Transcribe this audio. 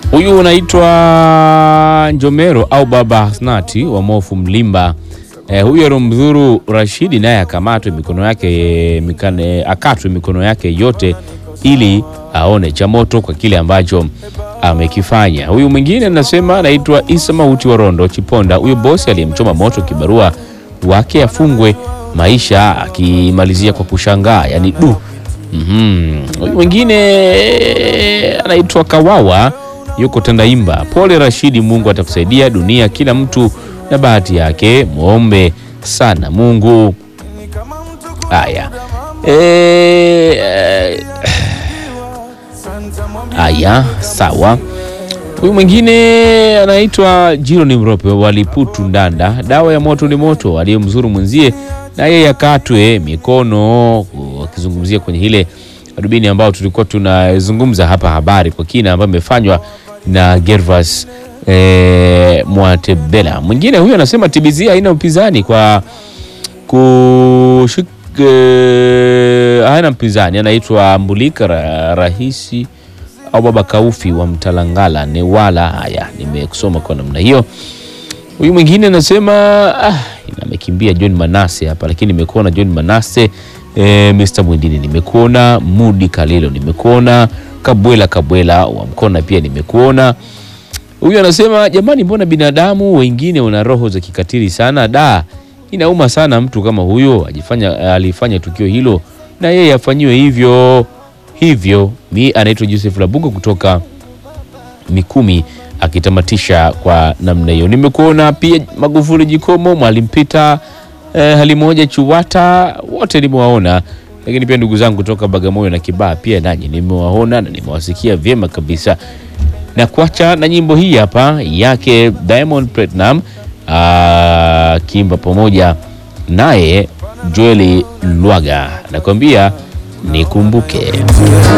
Huyu unaitwa Njomero au Baba Hasnati wa Mofu Mlimba. Eh, huyu alomdhuru Rashidi naye akamatwe mikono yake mikane, akatwe mikono yake yote ili aone cha moto kwa kile ambacho amekifanya. Huyu mwingine anasema anaitwa Isa Mauti wa Rondo Chiponda. Huyu bosi aliyemchoma moto kibarua wake afungwe maisha, akimalizia kwa kushangaa, yani du. Mhm. Huyu mwingine anaitwa Kawawa yuko Tandaimba. Pole Rashidi, Mungu atakusaidia. Dunia kila mtu na bahati yake, muombe sana Mungu. Haya, Eh, haya sawa. Huyu mwingine anaitwa Jiro ni Mrope waliputu Ndanda. Dawa ya moto ni moto, aliyemzuru mwenzie na yeye akatwe mikono, wakizungumzia kwenye ile adubini ambao tulikuwa tunazungumza hapa, habari kwa kina ambayo imefanywa na Gervas eh, Mwatebela. Mwingine huyu anasema TBZ haina upinzani kwa kushik eh, haina mpinzani, anaitwa Mbulika ra, rahisi au baba Kaufi wa Mtalangala Newala. Haya, nimekusoma kwa namna hiyo. Huyu mwingine anasema ah, amekimbia John Manase hapa, lakini nimekuona John Manase e, Mr Mwindini nimekuona, Mudi Kalilo nimekuona, Kabwela Kabwela wa Mkona pia nimekuona. Huyu anasema jamani, mbona binadamu wengine wana roho za kikatili sana da, inauma sana mtu kama huyo ajifanya alifanya tukio hilo na yeye afanyiwe hivyo hivyo. Mi anaitwa Joseph Labugo kutoka Mikumi akitamatisha kwa namna hiyo. Nimekuona pia Magufuli Jikomo, Mwalimu Pita eh, hali moja Chuwata, wote nimewaona, lakini pia ndugu zangu kutoka Bagamoyo na Kibaa pia nanyi nimewaona na nimewasikia vyema kabisa, na kuacha na nyimbo hii hapa yake Diamond Platinum akiimba pamoja naye Joeli Lwaga, nakwambia nikumbuke.